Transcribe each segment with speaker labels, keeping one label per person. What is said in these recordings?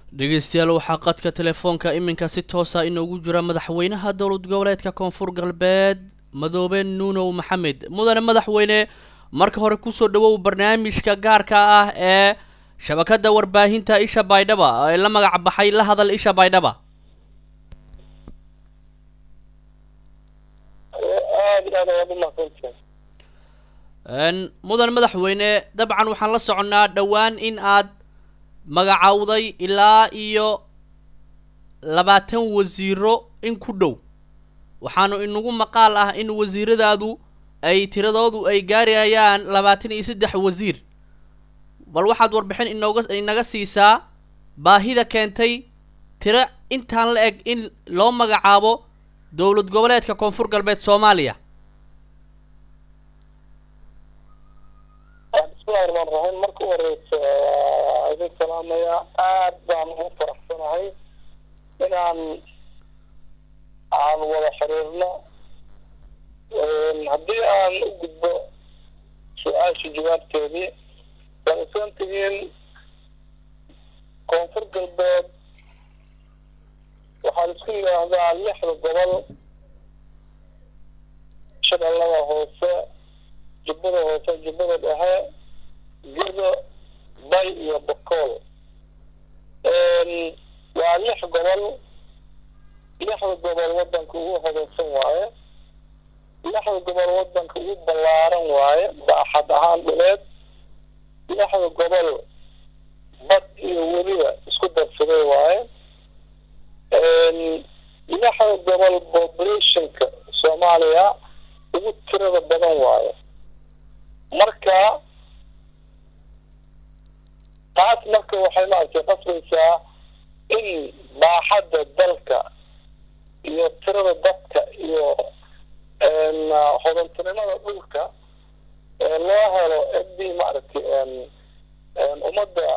Speaker 1: dhegeystayaal waxaa qadka telefoonka iminka si toosa inoogu jira madaxweynaha dowlad goboleedka koonfur galbeed madoobe nuunow maxamed mudane madaxweyne marka hore kusoo dhawow barnaamijka gaarka ah ee shabakada warbaahinta isha baydhaba ee la magac baxay la hadal isha baydhaba mudan madaxweyne dabcan waxaan la soconnaa dhowaan in aad magacowday ilaa iyo labaatan wasiiro in ku dhow waxaanu inagu maqaal ah in wasiiradaadu ay tiradoodu ay gaarayaan labaatan iyo saddex wasiir bal waxaad warbixin inooga inaga siisaa baahida keentay tiro intaan la eg in loo magacaabo dowlad goboleedka koonfur galbeed soomaaliya
Speaker 2: bismillahi raxmaan raxiim marka u horeysa waa idin salaamaya aad baan ugu faraxsanahay inaan aan wada xiriirno haddii aan u gudbo su-aasha jawaabteedii waan isan tihiin koonfur galbeed waxaa isku yidhaahdaa lixda gobol shabeellada hoose jubbada hoose jubbada dhexe gedo bay iyo bokool waa lix gobol lixda gobol wadanka ugu hodansan waaye lixda gobol wadanka ugu ballaaran waaye baaxad ahaan dhuleed lixda gobol bad iyo weliba isku darsaday waaye lixda gobol populationka soomaaliya ugu tirada badan waaye marka taas marka waxay maaragtay qasbaysaa in baaxadda dalka iyo tirada dadka iyo hodantinimada dhulka loo helo cidii maaragtay ummadda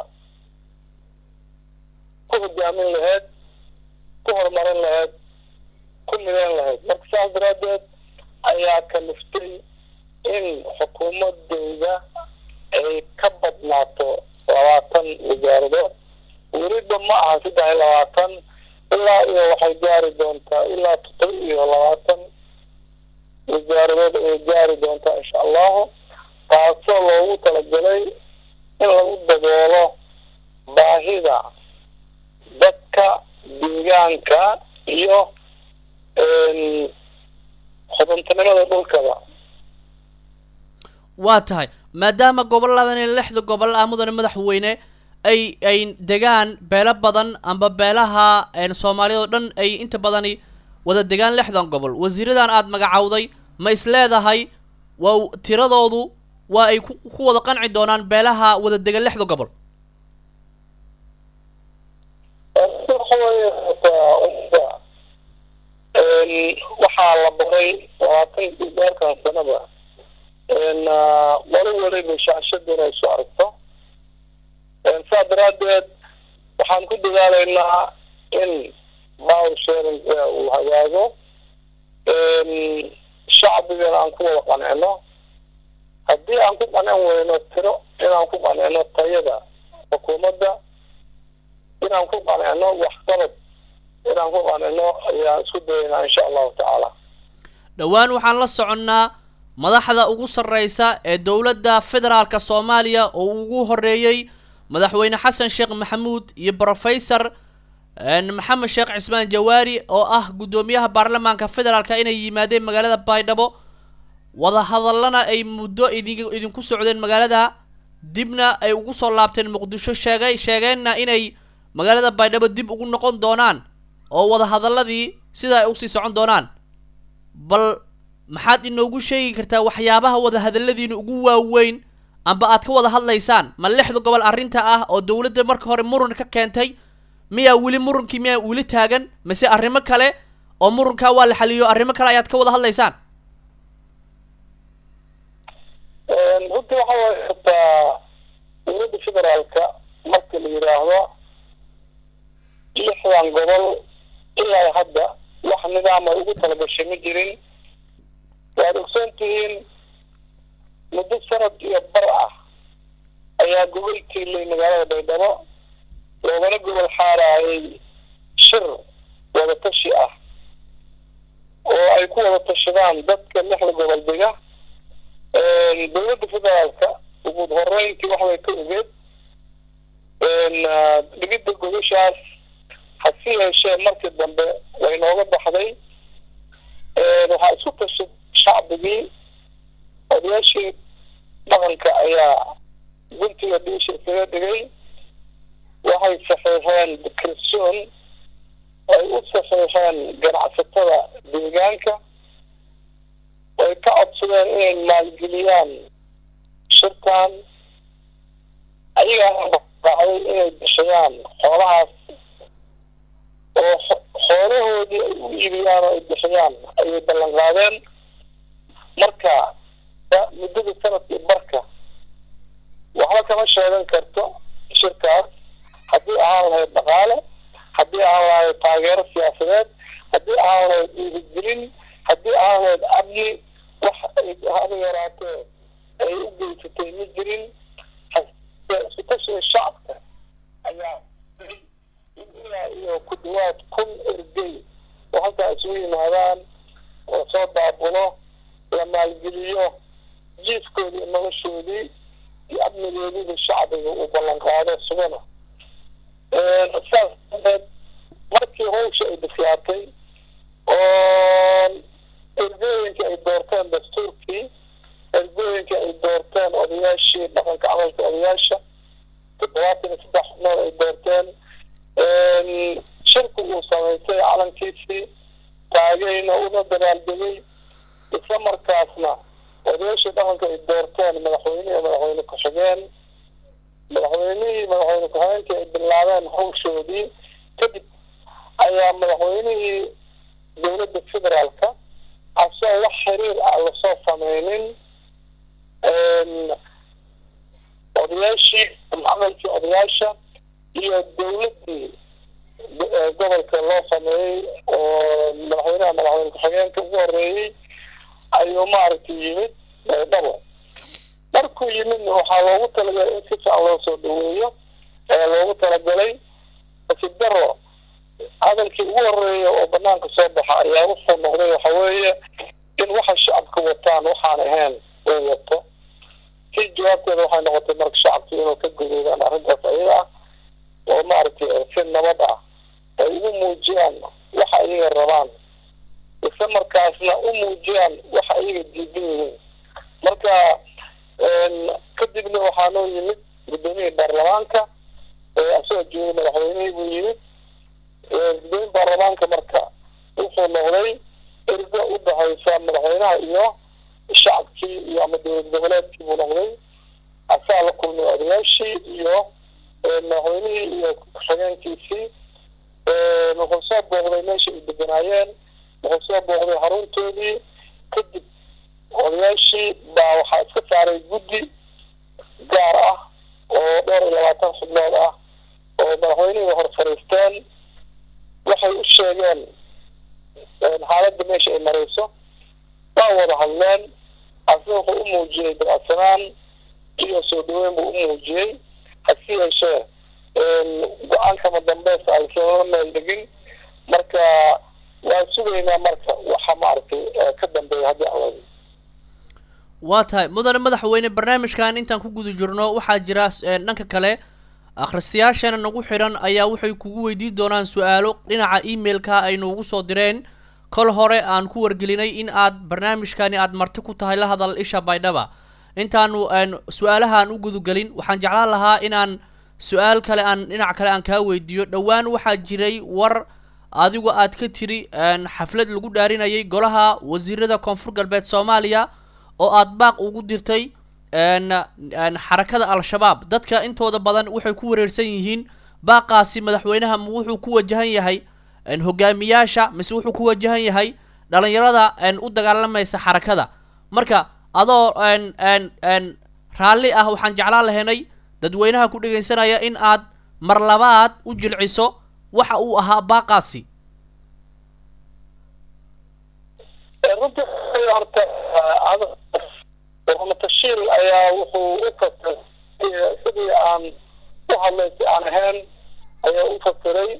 Speaker 2: ku hogaamin lahayd ku horumarin lahayd ku mideyn lahayd marka saas daraaddeed ayaa kaliftay in xukuumadeyda ay ka badnaato labaatan wasaaradood weliba ma aha saddex iyo labaatan ilaa iyo waxay gaari doontaa ilaa todoba iyo labaatan wasaaradood ayay gaari doontaa insha allahu taasoo loogu talagalay in lagu daboolo baahida dadka deegaanka iyo hodantinimada dhulkaba
Speaker 1: waa tahay maadaama goboladani lixda gobol ah mudane madaxweyne ay ay degaan beelo badan amba beelaha soomaaliyad oo dhan ay inta badani wada degaan lixdan gobol wasiiradan aada magacowday ma is leedahay waa tiradoodu waa ay ku ku wada qanci doonaan beelaha wada degan lixda gobol
Speaker 2: waxaa la baray labaatan deerkan sanada wali waliba shaashada inay soo aragto saa daraaddeed waxaan ku dadaalaynaa in power sharing uu hagaago shacbigana aan ku wada qancino haddii aan ku qancin weyno tiro inaan ku qancino tayada xukuumadda inaan ku qancino waxqabad inaan ku qancino ayaan isku dayaynaa insha allahu tacaala
Speaker 1: dhowaan waxaan la soconnaa madaxda ugu sarreysa ee dowladda federaalka soomaaliya oo ugu horeeyey madaxweyne xasan sheekh maxamuud iyo brofesor maxamed sheekh cismaan jawaari oo ah guddoomiyaha baarlamaanka federaalka inay yimaadeen magaalada baydhabo wadahadallana ay muddo idin idinku socdeen magaalada dibna ay ugu soo laabteen muqdisho sheegay sheegeenna inay magaalada baydhabo dib ugu noqon doonaan oo wadahadalladii sidaa ay usii socon doonaan bal maxaad inoogu sheegi kartaa waxyaabaha wadahadalladiina ugu waaweyn amba aad ka wada hadlaysaan ma lixda gobol arrinta ah oo dowladda marka hore muran ka keentay miyaa weli murunkii miyaa weli taagan mise arrimo kale oo murunkaa waa la xaliyo arrimo kale ayaad ka wada hadlaysaan
Speaker 2: runtii waxa way hataa dowladda federaalka marka la yidhaahdo lixdan gobol ilaa hadda wax nidaam ay ugu talagashay ma jirin waad ogsoon tihiin muddo sanad iyo bar ah ayaa gogol tiilay magaalada baydhabo loogana gobol xaaraayay shir wadatashi ah oo ay ku wada tashadaan dadka lixda gobol dega dowladda federaalka ugu horeyntii waxbay ka ogeed dhigidda gobashaas hase yeeshee markii dambe way nooga baxday waxaa isku tashay shacbigii odayaashii dhaqanka ayaa guntiga dhiisha isaga dhigay waxay saxiixeen kalsoon ay u saxiixeen ganacsatada deegaanka way ka codsadeen inay maalgeliyaan shirkan ayagaa dhacday inay bixiyaan xoolahaas oo xoolahoodii ay u iibiyaan oo ay bixiyaan ayay ballan qaadeen marka muddada sanadkii barka waxba kama sheegan karto shirkaas haddii ahaan lahayd dhaqaale haddii ahaan lahayd taageero siyaasadeed haddii ahaan lahayd dhiirigelin haddii ahaan lahayd amni wax haba yaraatee ay u geysatay ma jirin iskutashiga shacabka ayaa ilaa iyo ku dhawaad kun ergey oo halkaa isugu yimaadaan oo soo daabulo la maalgeliyo jiifkoodii noloshoodii iyo amnigoodiida shacbiga uu ballan qaado sugana saas darteed markii hawsha ay bislaatay oo ergooyinka ay doorteen dastuurkii ergooyinka ay doorteen odayaashii dhaqanka camalka odayaasha toddobaatan iyo saddex xubnood ay doorteen shirku uu samaystay calankiisii taagayna una dabaaldegay isla markaasna odayaashii dhaqanka ay doorteen madaxweyne iyo madaxweyne ku-xigeen madaxweynihii madaxweyne ku-xigeenkii ay bilaabeen hawshoodii kadib ayaa madaxweynihii dowladda federaalka asoo wax xiriir ah lasoo sameynin odayaashii camalkii odayaasha iyo dowladdii gobolka loo sameeyey oo madaxweynaha madaxweyne ku-xigeenka ugu horeeyey ayuu maaragtay yimid dhabo markuu yimidna waxaa loogu talagalay in si fiican loo soo dhaweeyo ee loogu talagalay asidaro hadalkii ugu horeeya oo banaanka soo baxa ayaa wuxuu noqday waxa weeye in waxa shacabka wataan waxaan ahayn uu wato si jawaabteeda waxay noqotay marka shacabku inuu ka gudoodaan arrintaas ayaga ah oo maaragtay si nabad ah ay ugu muujiyaan waxa iyaga rabaan isla markaasna u muujiyaan waxa iyaga diidan yihiin marka kadibna waxaa noo yimid guddoomiyihii baarlamaanka asagoo joogay madaxweynihii buu yimid gudoomiye baarlamaanka marka wuxuu noqday ergo u dhexaysa madaxweynaha iyo shacabkii iyo ama dowlad goboleedkii buu noqday asaa la kulmay odayaashii iyo madaxweynihii iyo ku-xigeenkiisii wuxuu soo booqday meesha ay deganaayeen wuxuu soo booqday xaruntoodii kadib odayaashii baa waxaa iska saaray guddi gaar ah oo dhowr iyo labaatan xubnood ah oo madaxweynihii hor fariisteen waxay u sheegeen xaaladda meesha ay marayso waa wada hadleen asna wuxuu u muujiyey dabacsanaan iyo soo dhaweyn buu u muujiyey hase yeeshee go-aankama dambeysa alsama meel dhegin marka waan sugaynaa marka waxa maaragtay ka dambeeya haddii aan wadi
Speaker 1: waa tahay mudane madaxweyne barnaamijkan intaan ku guda jirno waxaa jira dhanka kale akhristayaashana nagu xidhan ayaa waxay kugu weydiin doonaan su-aalo dhinaca emailka ay noogu soo direen kol hore aan ku wargelinay in aad barnaamijkani aad marti ku tahay la hadal isha baydhaba intaanu su-aalahaan u gudagelin waxaan jeclaan lahaa inaan su-aal kale aan dhinac kale aan kaa weydiiyo dhowaan waxaa jiray war adigu aad ka tiri xaflad lagu dhaarinayay golaha wasiirada koonfur galbeed soomaaliya oo aad baaq ugu dirtay xarakada al-shabaab dadka intooda badan waxay ku wareersan yihiin baaqaasi madaxweynaha ma wuxuu ku wajahan yahay hogaamiyaasha mise wuxuu ku wajahan yahay dhalinyarada u dagaalamaysa xarakada marka adoo raalli ah waxaan jeclaan lahaynay dadweynaha ku dhegaysanaya in aad mar labaad u jilciso waxa uu ahaa baaqaasi
Speaker 2: runtii horta matashiil ayaa wuxuu u kastay sidii aan u hadlay si aan ahayn ayaa u fasiray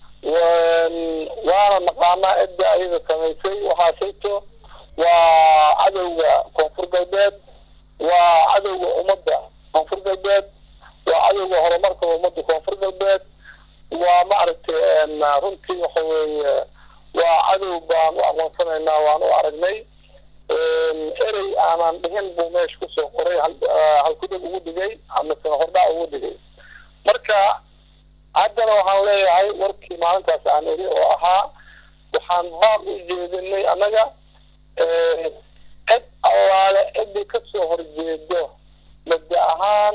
Speaker 2: waana naqaanaa cidda ayada samaysay waxaasayto waa cadowga koonfur galbeed waa cadowga ummadda koonfur galbeed waa cadowga horumarka ummadda koonfur galbeed waa maaragtay runtii waxa weeye waa cadow baan u aqoonsanaynaa waan u aragnay erey aanan dhihin buu meesha kusoo qoray halkudhig ugu dhigay amase hordhac ugu dhigay marka haddana waxaan leeyahay warkii maalintaas aan iri oo ahaa waxaan baab u jeedinay annaga cid allaale ciddii kasoo horjeedo mabda ahaan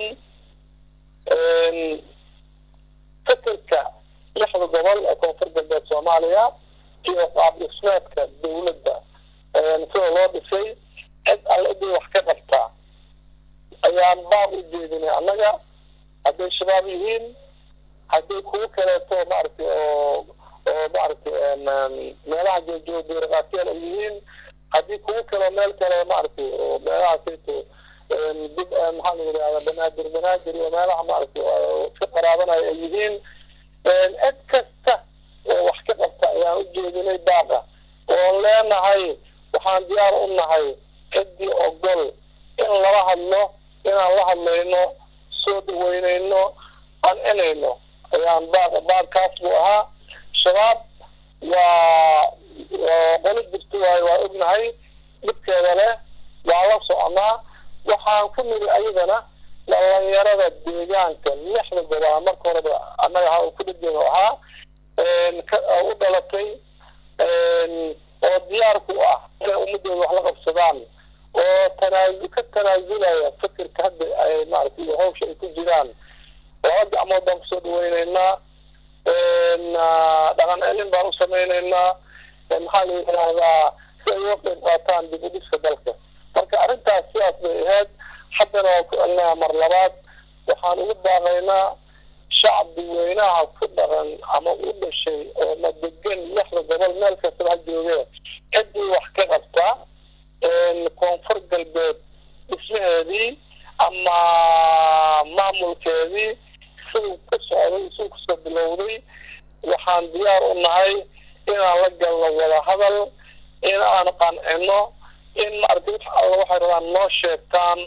Speaker 2: fikirka lixda gobol ee koonfur galbeed soomaaliya iyo qaab dhismeedka dawladda sida loo dhisay cid alle ciddii wax ka qabtaa ayaan baab u jeedinay annaga hadday shabaab yihiin hadday kuwo kaleeto maaragtay oo oo maaragtay meelaha joojoo beeraqaatiyal ay yihiin haddii kuwo kale meel kale maaragtay oo meelahaasayto dib maxaa la yidhahda banaadir banaadir iyo meelaha maaragtay ka qaraabanaya ay yihiin cid kasta oo wax ka qabta ayaan u jeedinay baaqa oon leenahay waxaan diyaar u nahay ciddii ogol in lala hadlo inaan la hadlayno soo dhaweynayno qancinayno ayaan baaq baaqkaas buu ahaa shabaab waa qolo jirto waayo waa ognahay dhibkeeda leh waa la soconaa waxaan ku niri ayadana dhalinyarada deegaanka lixda gobol marka horeba annaga ha ku dhajeeno ahaa u dhalatay oo diyaar ku ah inay ummadooda wax la qabsadaan oo tanaasul ka tanaasulaya fikirka hadda ay maaragtay iyo hawsha ay ku jiraan laba gacmood baan kusoo dhaweyneynaa dhaqan celin baan u samayneynaa maxaa la yidhaahdaa si ay uga qayb qaataan dib u dhiska dalka marka arrintaas sidaas bay ahayd haddana waa ku celinayaa mar labaad waxaan ugu baaqaynaa shacbi weynaha ku dhaqan ama u dhashay oo madegan lixda gobol meel kastaba ha joogee ciddii wax ka qabta koonfur galbeed dhismaheedii ama maamulkeedii siduu ka socday siduu kusoo bilowday waxaan diyaar u nahay inaan la galno wada hadal in aan qancino in maaragtay wax alla waxay rabaan noo sheegtaan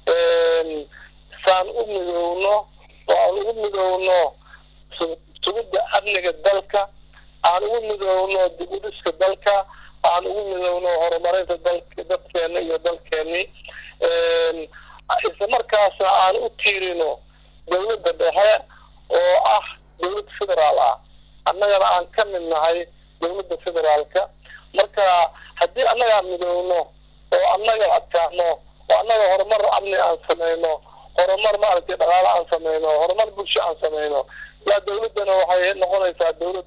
Speaker 2: saan u midowno oo aan ugu midowno sugidda amniga dalka aan ugu midowno dib u dhiska dalka aan ugu midowno horumarinta dalka dadkeena iyo dalkeeni isla markaasna aan u tiirino dawladda dhexe oo ah dawlad federaal ah annagana aan ka mid nahay dawladda federaalka marka haddii annagaa midowno oo annaga adkaano oo annaga horumar amni aan samayno horumar maaragtay dhaqaale aan samayno horumar bulsho aan samayno yaa dawladdana waxay noqonaysaa dawlad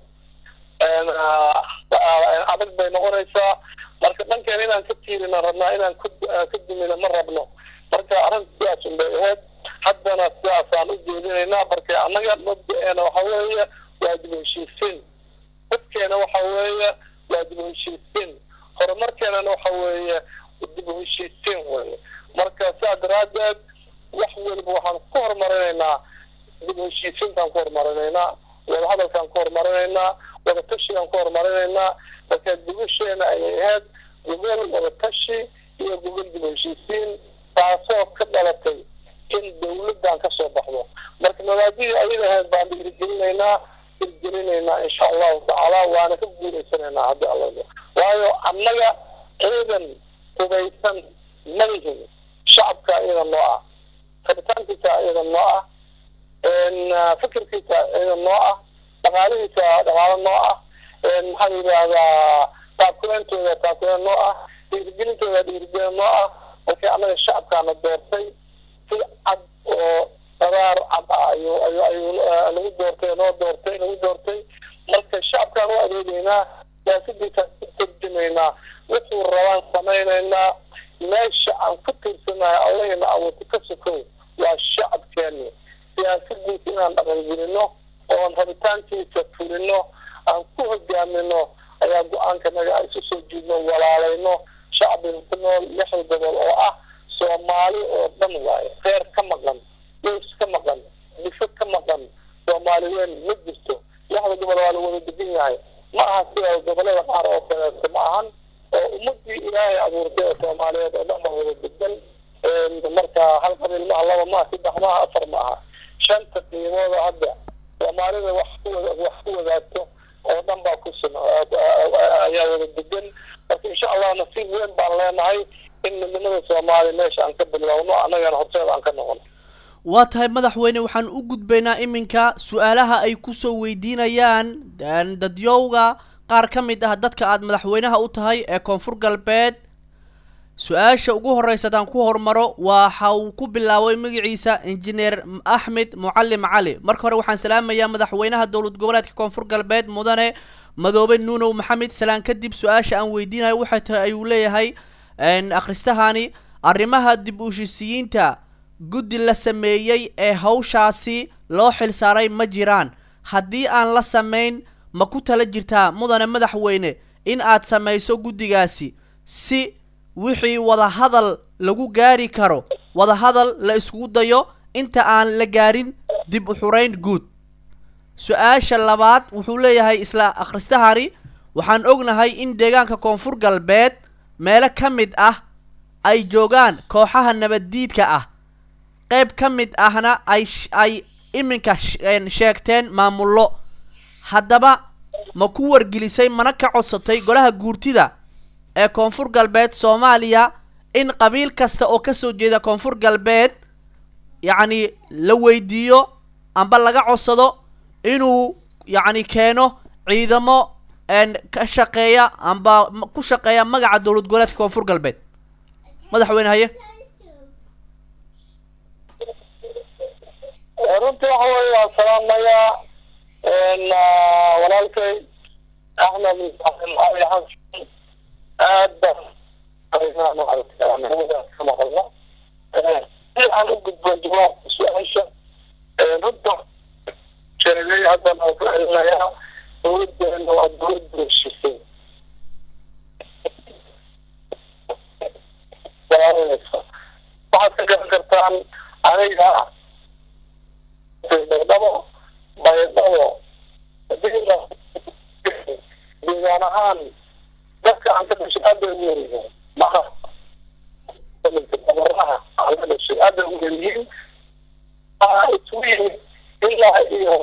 Speaker 2: adag bay noqonaysaa marka dhankeena inaan ka tiirina rabnaa inaan ka dumina ma rabno marka arrinta sidaas un bay ahayd haddana sidaasaan u jeedinaynaa marka annaga mabda-eena waxa weeye waa dib u heshiisiin dadkeena waxa weeye waa dib u heshiisiin horumarkeenana waxa weeye dib u heshiisiin weye marka sidaa daraaddeed wax weliba waxaan ku horumarinaynaa dib u heshiisiintaan ku horumarinaynaa wadahadalkaan ku horumarinaynaa wadatashigaan ku horumarinaynaa marka dibusheena ayay ahayd gogol wadatashi iyo gogol dib u heshiisiin taasoo ka dhalatay in dawladdan ka soo baxdo marka mabaadidii ayada ahayd baan dhiirigelinaynaa hirgelinaynaa insha allahu tacaala waana ka guulaysanaynaa haddii alla waayo annaga ciidan hubaysan ma lihin shacabka iyada noo ah rabitaankiisa iyada noo ah fikirkiisa iyada noo ah dhaqaalihiisa dhaqaalo noo ah maxaa la yidhaahdaa taakuleentooda taakuleen noo ah dhiirigelintooda dhiirigelin noo ah markii annaga shacabkaana doortay si cad oo qaraar cad ah ayuu ayuu ayuu nagu doortay noo doortay nagu doortay marka shacabkaan u adeegeynaa siyaasadiisaan ku tarjumaynaa wuxuu rabaan samaynaynaa meesha aan ku tiirsanahay allahina awoodta ka sokow waa shacabkeeni siyaasadiisa inaan dhaqangelino oon rabitaankiisa fulino aan ku hogaamino ayaa go-aanka naga isu soo jiidno walaalayno shacbiga ku nool lixda gobol oo ah soomaali oo dhan waaye reer ka maqan dhuus ka maqan difo ka maqan soomaali weyn ma jirto lixda gobol waa la wada degan yahay ma aha sida gobolada qaar oo kaleeto ma ahan oo ummadii ilaahay abuurtay oo soomaaliyeed oo dhan baa wada degan marka hal qabiil maaha laba maaha saddex maaha afar maaha shanta qiimooda hadda soomaalida wax ku wax ku wadaagto oo dhan baa ku sun ayaa wada degan marka insha allah nasiib weyn baan leenahay in midnimada soomaaliya meesha aan ka bilowno annagana horteeda aan ka noqono
Speaker 1: waa tahay madaxweyne waxaan u gudbaynaa iminka su-aalaha ay kusoo weydiinayaan dadyowga qaar ka mid ah dadka aada madaxweynaha u tahay ee koonfur galbeed su-aasha ugu horeysa haddaan ku hormaro waxa uu ku bilaabay magaciisa injineer axmed mucalim cali marka hore waxaan salaamayaa madaxweynaha dowlad goboleedka koonfur galbeed mudane madoobe nuunow maxamed salaan kadib su-aasha aan weydiinayo waxay tahay ayuu leeyahay akhristahani arrimaha dib ushisiyiinta guddi la sameeyey ee hawshaasi loo xilsaaray ma jiraan haddii aan la samayn ma ku tala jirtaa mudane madaxweyne in aad samayso guddigaasi si wixii wadahadal lagu gaari karo wadahadal la iskugu dayo inta aan la gaarin dib u xurayn guud su-aasha labaad wuxuu leeyahay isla akhristahani waxaan ognahay in deegaanka koonfur galbeed meelo ka mid ah ay joogaan kooxaha nabaddiidka ah qayb ka mid ahna ay ay iminka sheegteen maamullo haddaba ma ku wargelisay mana ka codsatay golaha guurtida ee koonfur galbeed soomaaliya in qabiil kasta oo kasoo jeeda koonfur galbeed yacni la weydiiyo amba laga codsado inuu yacni keeno ciidamo ka shaqeeya amba ku shaqeeya magaca dowlad goboleedka koonfur galbeed madaxweyne haye
Speaker 2: runtii waxa weye waan salaamayaa walaalkay axmed ali xasan aad baan ka maqalno si aan u gudbo jawaabka su-aasha runta sheegay haddan aan ku celinayaa dowladeena waa dowlad heshisay waxaad ka garan kartaan aniga baydhabo baydhabo deegaan ahaan dadka aan ka dhashay aad bay ugu yaryihiin maa gobolaha aan ka dhashay aad bay ugu yaryihiin isugu yimid ilaa iyo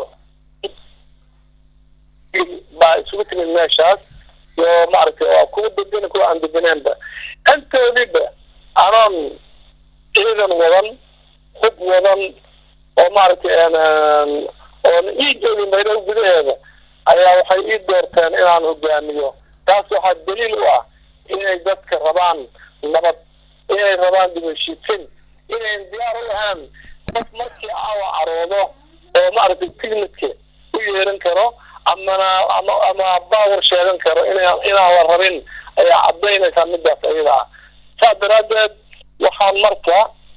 Speaker 2: baa isugu timid meeshaas iyo maaragtay waa kuwa degan kuwa aan deganeenba intoodiba anoon ciidan wadan hub wadan oo maaragtay oon ii joogin baydhabo gudaheeda ayaa waxay ii doorteen inaan hogaamiyo taas waxaa daliil u ah inay dadka rabaan nabad inay rabaan dibashiisin inayn diyaar u ahaan qof markii aawa caroodo oo maaragtay tignitka u yeeran karo amana ama ama baawar sheegan karo inaan inaan la rabin ayaa cadaynaysaa midaas ayada ah saas daraaddeed waxaan marka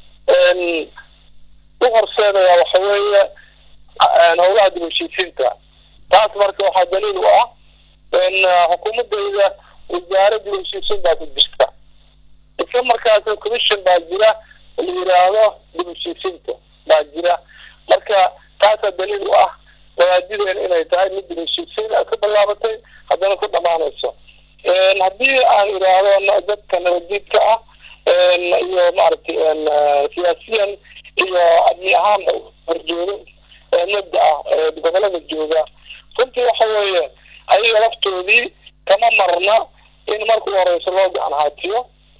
Speaker 2: u horseedayaa waxa weeye howlaha dibashiisiinta taas marka waxaa daliil u ah xukuumadayda wasaara dibashiisiin baa ku jirta isla markaas commission baa jira la yiraahdo dibashiisiinta baa jira marka taasaa daliil u ah mawaadideen inay tahay mid dibashiisiin ka bilaabatay haddana ku dhamaanayso haddii aan idhaahdo dadka nabadiidka ah iyo maaragtay siyaasiyan iyo amni ahaanba horjoogo mabda ah gobolada jooga runtii waxa weeye ayaga laftoodii kama marna in marka u horeyso loo gacan haatiyo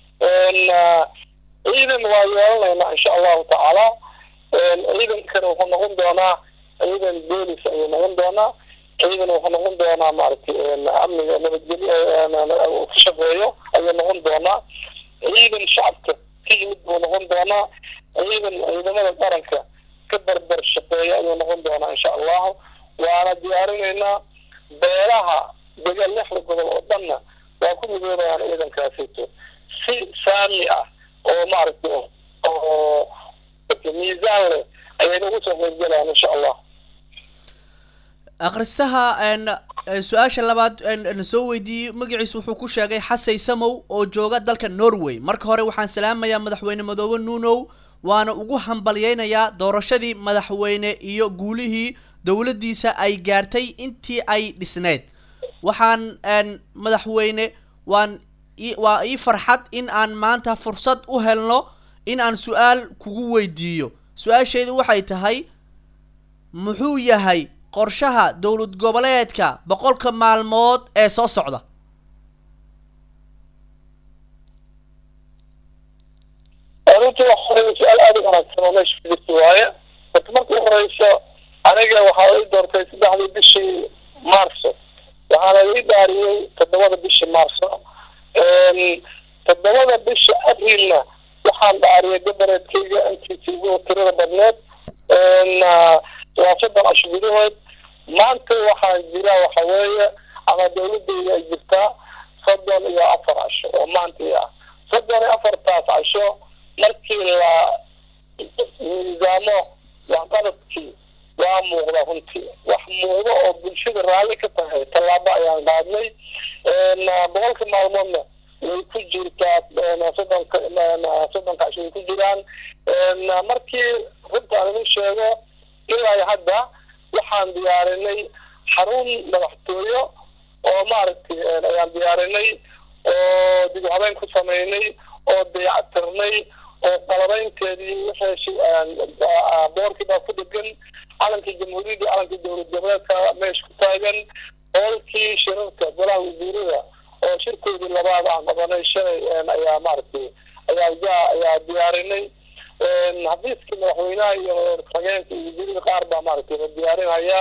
Speaker 2: ciidan waa yeelanaynaa insha allahu tacaala ciidankana wuxuu noqon doonaa ciidan boolis ayuu noqon doonaa ciidan wuxuu noqon doonaa maaragtay amniga nabadgelyo ka shaqeeyo ayuu noqon doonaa ciidan shacabka ka yimid buu noqon doonaa ciidan ciidamada qaranka ka barbar shaqeeya ayuu noqon doonaa insha allahu waana diyaarinaynaa beelaha degan lixda gobol oo dhanna waa ku midoobayaan ciidankaasito si saami ah oo maaragtay oo miisaan leh ayayna ugu soo qaybgalayaan insha allah
Speaker 1: akhristaha su-aasha labaad na soo weydiiyey magaciisa wuxuu ku sheegay xasay samow oo jooga dalka norway marka hore waxaan salaamayaa madaxweyne madoobe nuunow waana ugu hambalyeynayaa doorashadii madaxweyne iyo guulihii dowladdiisa ay gaartay intii ay dhisneyd waxaan madaxweyne waan waa ii farxad in aan maanta fursad u helno in aan su-aal kugu weydiiyo su-aashaydu waxay tahay muxuu yahay qorshaha dowlad goboleedka boqolka maalmood ee soo socda
Speaker 2: runtii waxa su-aal aada u wanaagsan oo meesha ku jirta waaye horta marka u horeyso aniga waxaa ii doortay saddexdii bishii marso waxaana ii dhaariyey toddobada bishii marso toddobada bisha aprilna waxaan dhaariyay gabareedkayga intiisigu tirada badneed waa soddon casho gudahood maanta waxaa jira waxa weeye ama dawladeyda ay jirtaa soddon iyo afar casho oo maantii ah soddon iyo afartaas casho markii la miisaamo waxqabadkii waa muuqda runtii wax muuqda oo bulshada raalli ka tahay tallaabo ayaan qaadnay boqolka maalmoodna way ku jirtaa soddonka soddonka casho way ku jiraan markii runta aan idin sheego ilaa hadda waxaan diyaarinay xarun madaxtooyo oo maaragtay ayaan diyaarinay oo dib u habeyn ku sameynay oo dayactirnay oo qalabaynteedii wixii boorkii baa ku dhegan calankii jamhuuriyadda calankii dowlad goboleedka meesha ku taagan hoolkii shirarka golaha wasiirada oo shirkoodii labaad aan qabanay shalay ayaa maaragtay ayaa ayaa diyaarinay xafiiskii madaxweynaha iyo rageenka iyo wasiirada qaar baa maaragtay la diyaarinaya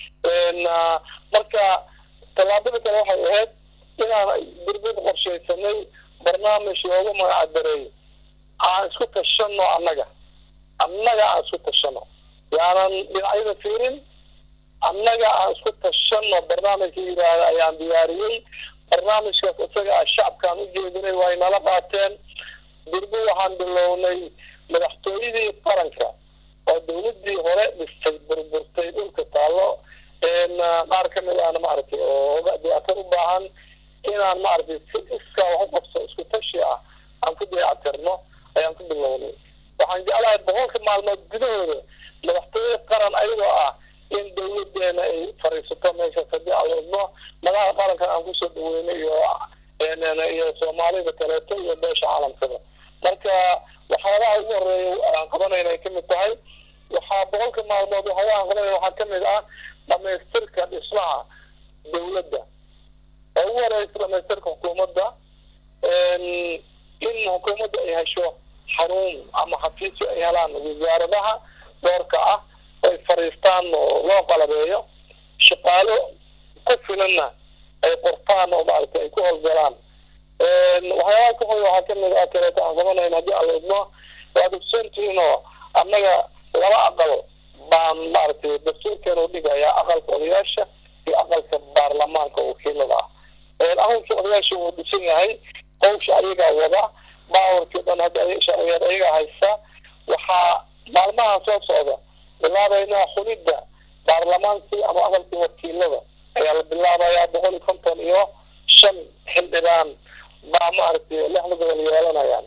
Speaker 2: marka tallaabada kale waxay ahayd inaan burbud qorshaysanay barnaamij loogu magac dareeyo aan isku tashano annaga annaga aan isku tashano yaanan dhinacyada fiirin annaga aan isku tashano barnaamijka yidhaahda ayaan diyaariyey barnaamijkaas isaga ah shacabkaan u jeedinay way nala qaateen durbo waxaan bilownay madaxtooyadii qaranka oo dawladii hore dhistay burburtay dhulka taallo qaar ka mid ahna maaragtay oo dayactir u baahan inaan maaragtay si iskaa wax u qabso isku tashi ah aan ku dayactirno ayaan ku bilownay waxaan jeclahay boqolka maalmood gudahooda madaxtooye qaran ayagoo ah in dawladeena ay fariisato meeshaas haddii aan wadno madaxa qarankan aan kusoo dhaweynay iyo iyo soomaalida kaleeto iyo beesha caalamkada marka waxyaabaha ugu horeeya aan qabanayna ay kamid tahay waxaa boqolka maalmood waxyaabaha aan qabanayna waxaa kamid ah dhamaystirka dhismaha dawladda oo ugu horeysa dhamaystirka xukuumadda in xukuumadda ay hesho xaruun ama xafiisyo ay helaan wasaaradaha doorka ah ay fariistaan oo loo qalabeeyo shaqaalo ku filanna ay qortaan oo maaragtay ay ku howlgalaan waxyaabaha ka hoy waxaa kamid ah kaleeto aan qabanayna haddii aan wadno waad ogsoontihiin oo annaga laba aqal baan maaragtay dastuurkeena u dhigayaa aqalka odayaasha iyo aqalka baarlamaanka wakiilada ah aqalkii odayaasha wuu dhisan yahay hawsha ayagaa wada baawarkii dhan hadda sharciyeed ayagaa haysta waxaa maalmaha soo socda bilaabaynaa xulidda baarlamaankii ama aqalkii wakiilada ayaa la bilaabayaa boqol iyo konton iyo shan xildhibaan baa maaragtay lixda gobol yeelanayaan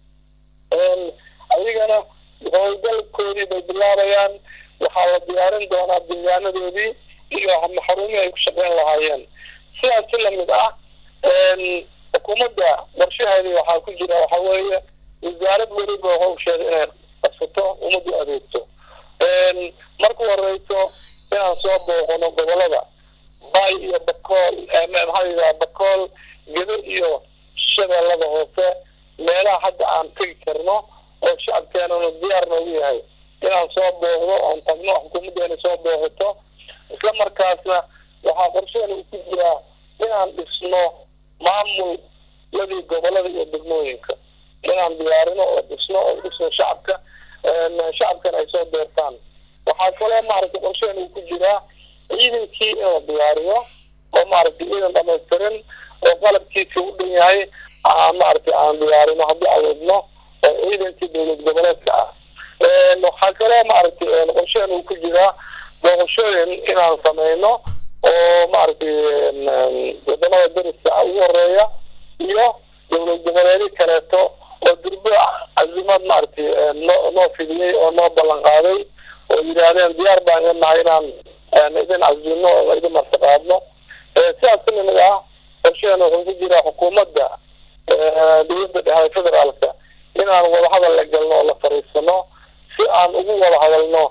Speaker 2: ayagana howlgalkoodii bay bilaabayaan waxaa la diyaarin doonaa deegaanadoodii iyo xarumihii ay ku shaqeyn lahaayeen sidaas si lamid ah xukuumadda qorshaheedii waxaa ku jira waxa weeye wasaarad weliba hawsheeda inay qabsato ummaddu adeegto marka horeyso inaan soo booqano gobolada bay iyo bakool maxaa yidhaha bakool gedo iyo shabeellada hoose meelaha hadda aan tegi karno oo shacabkeenana diyaar noogu yahay inaan soo booqdo oon tagno xukuumaddeena soo booqato isla markaasna waxaa qorsheena ku jiraa inaan dhisno maamuladii gobolada iyo degmooyinka inaan diyaarino oo dhisno oo dhisno shacabka shacabkana ay soo beertaan waxaa kaloo maaragtay qorsheena uu ku jiraa ciidankii in la diyaariyo oo maaragtay ciidan dhamaystirin oo qalabkiisa u dhan yahay aan maaragtay aan diyaarino haddii aan wadno oo ciidankii dowlad goboleedka ah waxaa kaloo maaragtay qorsheena uu ku jiraa booqashooyin inaan sameyno oo maaragtay wadamada dariska ugu horeeya iyo dowlad goboleedyo kaleeto oo durbo casimaad maaragtay noo noo fidiyey oo noo ballan qaaday oo yidhaahdeen diyaar baan ga nahay inaan idin cazino oo idin martiqaadno sidaas ka lamid ah qorshaheena wuxuu ku jiraa xukuumadda dowladda dhexe federaalka inaan wadahadal la galno oo la fariisano si aan ugu wada hadalno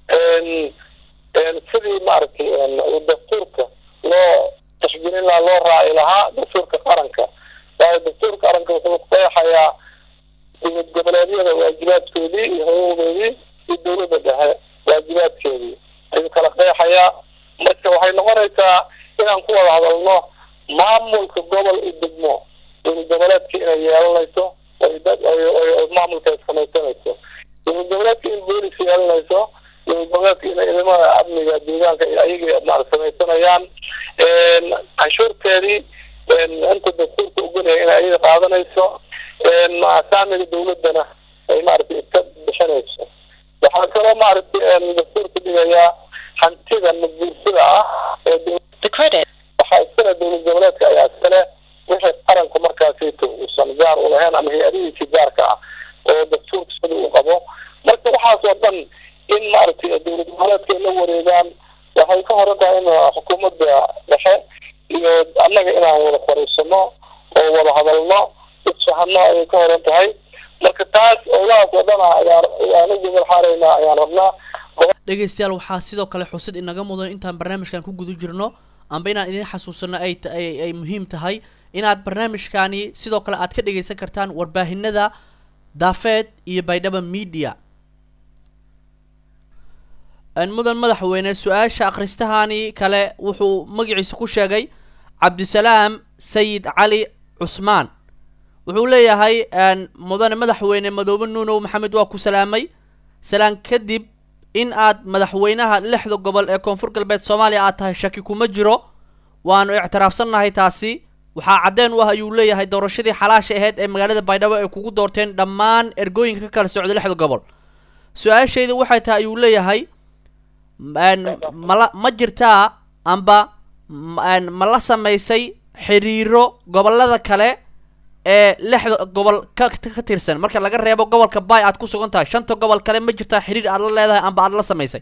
Speaker 2: sidii maaragtay dastuurka loo tashgelin lahaa loo raaci lahaa dastuurka qaranka waayo dastuurka qaranka wuxuu qeexayaa dowlad goboleedyada waajibaadkoodii iyo xuquuqdoodii iyo dowladda dhexe waajibaadkeedii ayuu kala qeexayaa marka waxay noqonaysaa inaan ku wada hadalno maamulka gobol iyo degmo dowlad goboleedka inay yeelanayso maamulka ay samaysanayso dowlad goboleedka in boolis yeelanayso dowlad goboleedka in ciidamada amniga deegaanka ayaga ma samaysanayaan canshuurteedii inta dastuurka ogolaya in ayaga qaadanayso saamiga dowladana ay maaragtay iska bixinayso waxaa kaloo maaragtay dastuurka dhigayaa hantida maguursada ah ee waxaa iskale dowlad goboleedka ayaa iskale wixii qaranku markaasito uusan gaar u lahayn ama hay-adihiisii gaarka ah oo dastuurka sida uu qabo marka waxaas oo dhan in maaragtay dowlad goboleedka ay la wareegaan waxay ka horan tahay in xukuumadda dhexe iyo annaga inaan wada fariisano oo wada hadalno isfahano ayay ka horan tahay marka taas owlahaas oo dhan ayaan ayaan u gobol xaaraynaa ayaan rabnaa
Speaker 1: dhegeystayaal waxaa sidoo kale xusid inaga mudan intaan barnaamijkan ku guda jirno amba inaan idin xasuusano ay ay muhiim tahay inaad barnaamijkani sidoo kale aad ka dhegeysan kartaan warbaahinada daafeed iyo baydhaba media mudan madaxweyne su-aasha akhristahani kale wuxuu magaciisa ku sheegay cabdisalaam sayid cali cusmaan wuxuu leeyahay mudane madaxweyne madoobe nuunow maxamed waa ku salaamay salaan kadib in aad madaxweynaha lixda gobol ee koonfur galbeed soomaaliya aad tahay shaki kuma jiro waanu ictiraafsannahay taasi waxaa caddeen u ah ayuu leeyahay doorashadii xalaasha aheyd ee magaalada baydhabo ay kugu doorteen dhammaan ergooyinka ka kala socda lixda gobol su-aashayda waxay tahay ayuu leeyahay mala ma jirtaa amba ma la samaysay xiriiro gobolada kale ee lixda gobol ka ka tirsan marka laga reebo gobolka bay aad ku sugan tahay shanta gobol kale ma jirtaa xiriir aad la leedahay amba aad la samaysay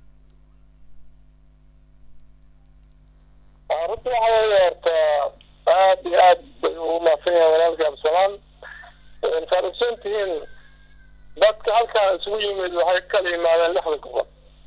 Speaker 2: runta waxa weeye horta aad iyo aad bay ugu maadsan yahay walaalka absalaan saad ogsoon tihiin dadka halkaan isugu yimid waxay kala yimaadeen lixda gobol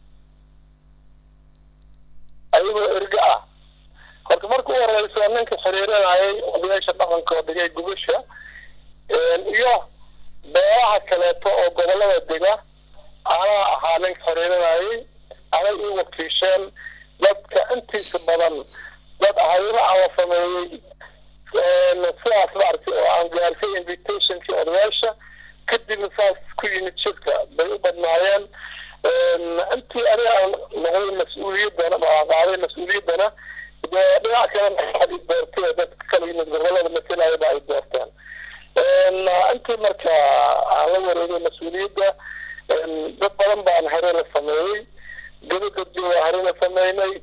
Speaker 2: ayagoo erga ah horta marka u horeysa ninka xiriirinayay odayaasha dhaqanka oo dhigay gubasha iyo beeraha kaleeto oo gobolada dega anaa ahaa ninka xiriirinayay anay ii wakiisheen dadka intiisa badan dad haylo aan la sameeyey sidaas maaragtay oo aan gaarsay invitationkii odayaasha kadibna saas ku yimid shirka bay u badnaayeen intii aniga aan noqday mas-uuliyaddana aan qaaday mas-uuliyaddana dee dhinac kalena waxaad i doortay dadka kala yimid gobolada masalayaba ay doorteen intii marka aan la wareegay mas-uuliyadda dad badan baan hare la sameeyey gabagabdi waa hare la sameynay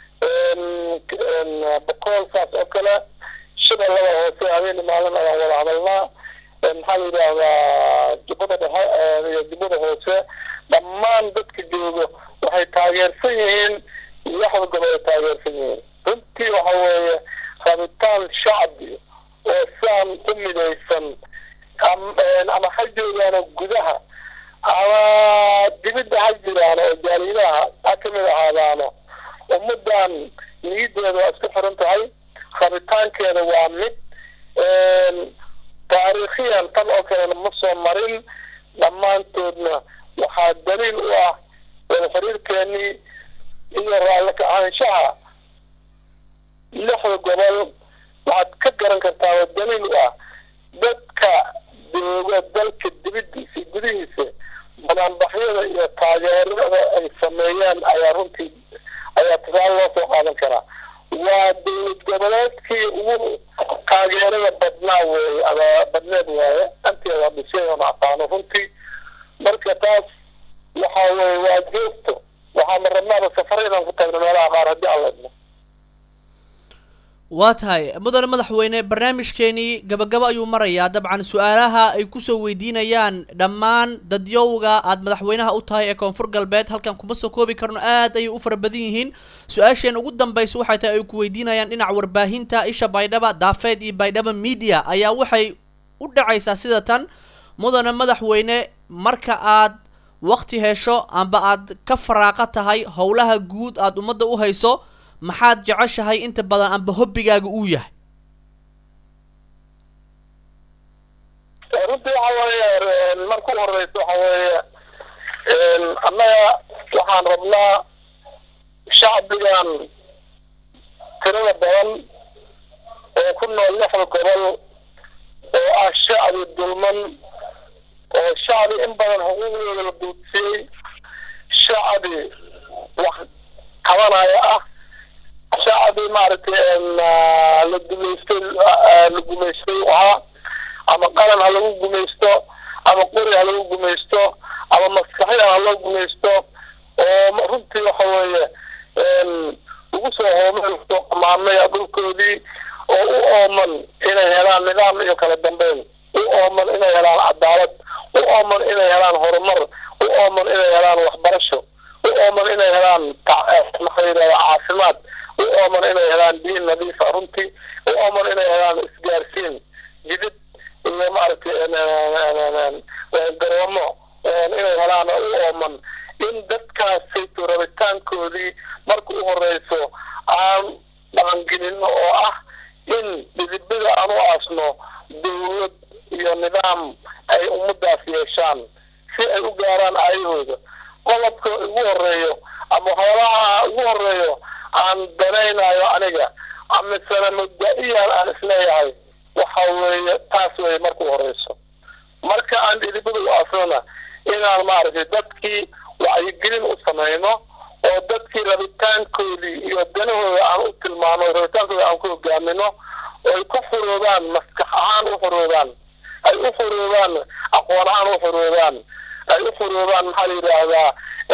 Speaker 2: bokool saas oo kale shabeellada hoose habeen maalin ayaan wada hadalnaa maxaa la yidhaahdaa jubbada dhexe iyo jubbada hoose dhammaan dadka joogo waxay taageersan yihiin lixda gobol ay taageersan yihiin runtii waxa weeye rabitaan shacbi oo saan u midaysan ama ha joogaano gudaha ama dibidda ha jiraan oo jaalidaha ha kamid ahaadaano ummaddan niyaddeeda waa isku xiran tahay rabitaankeeda waa mid taariikhiyan tan oo kalena ma soo marin dhammaantoodna waxaa daliil u ah wada xiriirkeenii iyo raalli ka-aanshaha lixda gobol waxaad ka garan kartaa oo daliil u ah dadka jooga dalka dibiddiisa gudihiisa banaanbaxyada iyo taageerada ay sameeyeen ayaa runtii ayaa tusaale loo soo qaadan karaa waa dowlad goboleedkii ugu taageerada badnaa weeye ama badneed waaye anteeda dhisay oon aqaano runtii marka taas waxa weye waa joogto waxaana rabnaaba safar inaan ku tagno meelaha qaar haddii aan la idmo
Speaker 1: waa tahay mudane madaxweyne barnaamijkeenii gabagabo ayuu marayaa dabcan su-aalaha ay kusoo weydiinayaan dhammaan dadyowga aad madaxweynaha u tahay ee koonfur galbeed halkan kuma soo koobi karno aad ayay u fara badan yihiin su-aasheen ugu dambaysa waxay tahay ay ku weydiinayaan dhinaca warbaahinta isha baydhaba daafeed iyo baydhaba media ayaa waxay u dhacaysaa sida tan mudane madaxweyne marka aad wakti hesho amba aad ka faraaqa tahay howlaha guud aad ummadda u hayso maxaad jeceshahay inta badan amba hobbigaaga uu yahay
Speaker 2: runtii waxa weeye marka u horeysa waxa weeye annaga waxaan rabnaa shacbigan tirada badan oo ku nool lixda gobol oo ah shacbi dulman oo shacbi in badan xuquuqdooda la duudsiyey shacbi wax qabanaya ah shacbi maaragtay la gumaystay la gumaystay ahaa ama qaran ha lagu gumaysto ama qori ha lagu gumaysto ama maskaxiyan ha loo gumaysto oo runtii waxa weeye ugu soo hoomeen soo qamaamay dhulkoodii oo u ooman inay helaan nidaam iyo kala dambeyn u ooman inay helaan cadaalad u ooman inay helaan horumar u ooman inay helaan waxbarasho u ooman inay helaan maxaa yidhahda caafimaad u ooman inay helaan diin nadiifa runtii u ooman inay helaan isgaarsiin jidid iyo maaragtay garoomo inay helaan u ooman in dadkaasayto rabitaankoodii marka u horeyso aan dhaqangelino oo ah in dhidibada aan u aasno dawlad iyo nidaam ay ummadaas yeeshaan si ay u gaaraan aayahooda qodobka ugu horeeyo ama waxyaabaha ugu horeeyo aan danaynayo aniga amasena mabda-iyan aan isleeyahay waxa weeye taas weeye marka u horeyso marka aan dhidibada u aasnona inaan maaragtay dadkii wacyigelin u samayno oo dadkii rabitaankoodii iyo danahooda aan u tilmaano rabitaankooda aan ku hogaamino oo ay ku furoodaan maskax ahaan u furoodaan ay u furoodaan aqoon ahaan u furoodaan ay u furoodaan maxaa la yidhaahdaa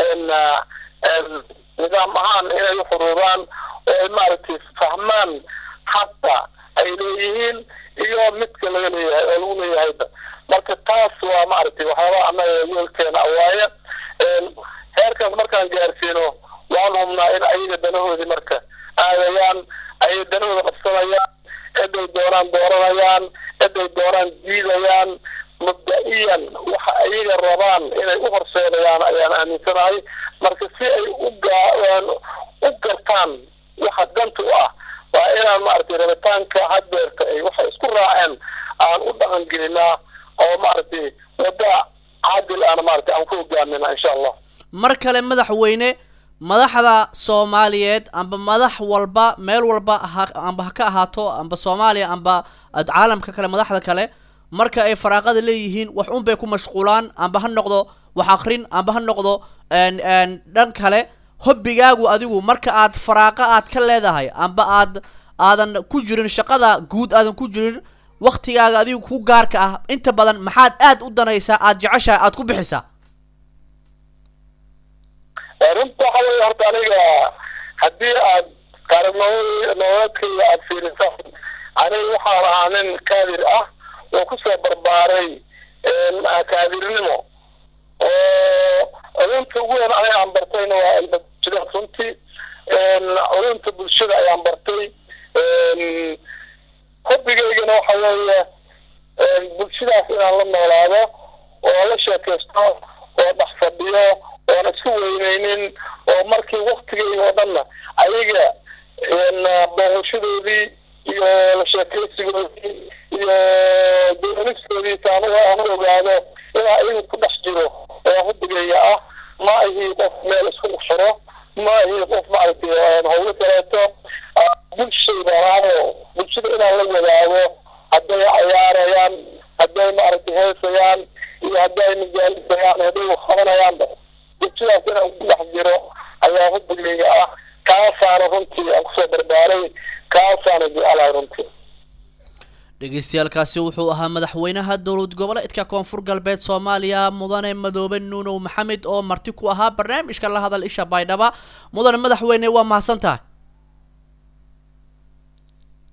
Speaker 2: nidaam ahaan inay u furoodaan oo ay maaragtay fahmaan xaqa ay leeyihiin iyo midka laga leeyahay oo lagu leeyahayba marka taas waa maaragtay waxyaabaha annaga yoolkeena awaaye heerkaas markaan gaarsiino waan hubnaa in ayaga danahoodii marka aadayaan ayay danahooda qabsanayaan ciday doonaan dooranayaan ciday doonaan diidayaan mabda-iyan waxa ayaga rabaan inay u horseedayaan ayaan aaminsanahay marka si ay u gaa u gartaan waxa danta u ah waa inaan maaragtay rabitaanka haddeerta ay waxay isku raaceen aan u dhaqan gelinaa oo maaragtay wadda cadil aan maaragtay aan ku hogaamina insha allah
Speaker 1: mar kale madaxweyne madaxda soomaaliyeed amba madax walba meel walba ha amba ha ka ahaato amba soomaaliya amba caalamka kale madaxda kale marka ay faraaqada leeyihiin wax un bay ku mashquulaan amba ha noqdo wax akrin amba ha noqdo dhan kale hobbigaagu adigu marka aad faraaqa aad ka leedahay amba aad aadan ku jirin shaqada guud aadan ku jirin waktigaaga adigu ku gaarka ah inta badan maxaad aad u danaysaa aad jeceshahay aad ku bixisaa
Speaker 2: runta waxa weeye horta aniga haddii aad qaarnimo nololeedkayga aada fiirisaan aniga waxaan ahaa nin kaadir ah oo kusoo barbaaray kaadirnimo oo culumta ugu weyn aniga aan bartayna waa cilmi bulshada runtii culumta bulshada ayaan bartay hobbigaygana waxa weeye bulshadaas inaan la noolaado oo la sheekaysto oo dhex fadhiyo oon isku weyneynin oo markii waktigeyga oo dhanna ayaga booqashadoodii iyo la sheekaysigoodii iyo doonistoodii taan aan u ogaado inaa ayaga ku dhex jiro oo hubigeyga ah ma ahi qof meel isku xiro ma ahi qof maaragtay howlo kaleeto bulshayda raado bulshada inaan la wadaago hadday cayaarayaan hadday maaragtay heesayaan iyo hadday majaalisayaan hadday qabanayaan bulshadaas inaan ku dhex jiro ayaa hubigeyga ah kaasaana runtii aan kusoo barbaaray kaasaana jecelahay runtii
Speaker 1: dhegeystayaaalkaasi wuxuu ahaa madaxweynaha dowlad goboleedka koonfur galbeed soomaaliya mudane madoobe nuunow maxamed oo marti ku ahaa barnaamijka la hadal isha baydhaba mudane madaxweyne waa mahadsan tahay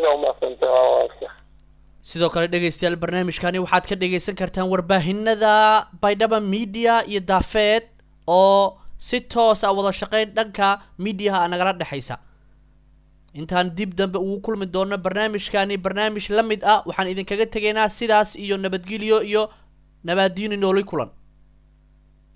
Speaker 2: aada umadsantay waa waalka
Speaker 1: sidoo kale dhegaystayaal barnaamijkani waxaad ka dhegaysan kartaan warbaahinada baydhaba media iyo daafeed oo si toos ah wada shaqeyn dhanka mediaha nagala dhexaysa intaan dib dambe ugu kulmi doono barnaamijkani barnaamij la mid ah waxaan idinkaga tegaynaa sidaas iyo nabadgelyo iyo nabaadiini nooli kulan